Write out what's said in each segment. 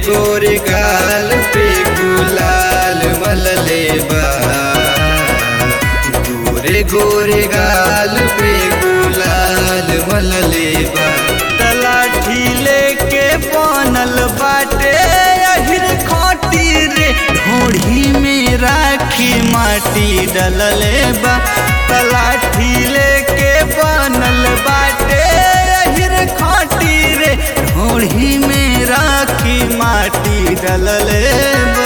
गोरे गाल पे गुलाल मलले बा गोरे गोरे गाल पे गुलाल मलले बा तलाठी लेके बनल बाटे अहिर खोटी रे ढोढ़ी में राखी माटी डलले बा तलाठी लेके बनल बाटे अहिर खोटी रे ढोढ़ी में राखी माटी डलले बा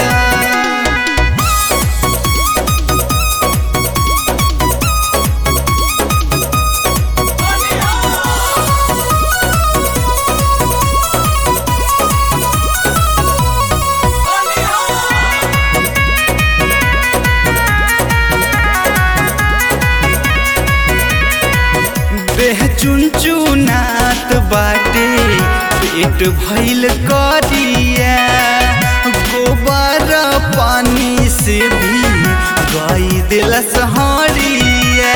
देह चुनचुनात बाटे पेट भइल करिया गोबर पानी से भी गाई दिलस हरिया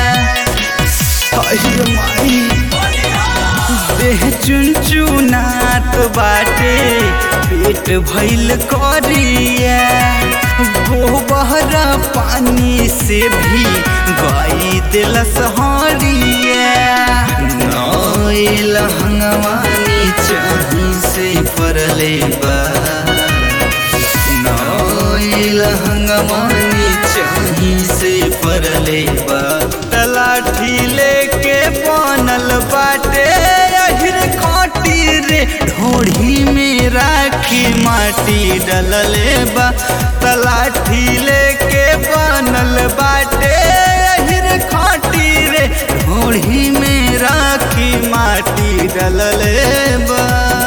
अरे माई देह चुनचुनात बाटे पेट भइल करिया गोबर पानी से भी गाई दिलस हरिया नइल हंगवानी चाही से परले बा नइल हंगवानी चाही से परले बा तलाठी लेके बनल बाटे अहिर खोटी रे ढोढ़ी में राखी माटी डलले बा तलाठी लेके बनल बाटे अहिर खोटी रे ढोढ़ी में राखी माटी डलले बा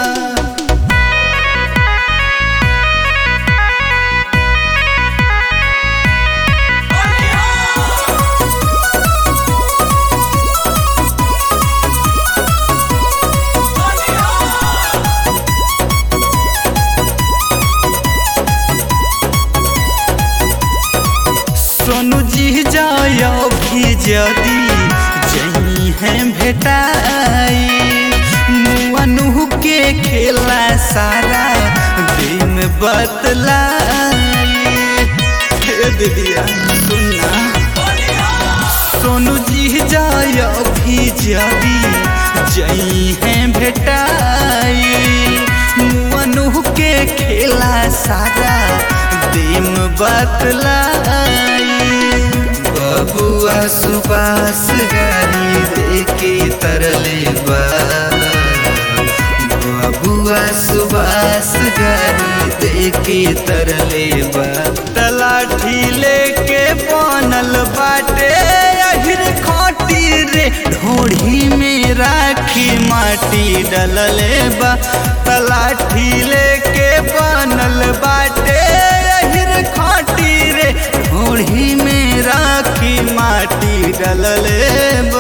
सोनू जी जायो भी जदी जही है भेटाई मुअनु के खेला सारा दिन बतलाई हे दीदिया सुनना सोनू जी जायो भी जदी जही है भेटाई मुअनु के खेला सारा दिन बतलाई बबुआ सुबास गाड़ी देके तरले बा बबुआ सुबास गाड़ी देके तरले बा तलाठी लेके बनल बाटे अहिर खोटी रे ढोढ़ी में राखी माटी डलले बा तलाठी लेके बनल बाटे अहिर खोटी रे ढोढ़ी में राखी माटी डलले बा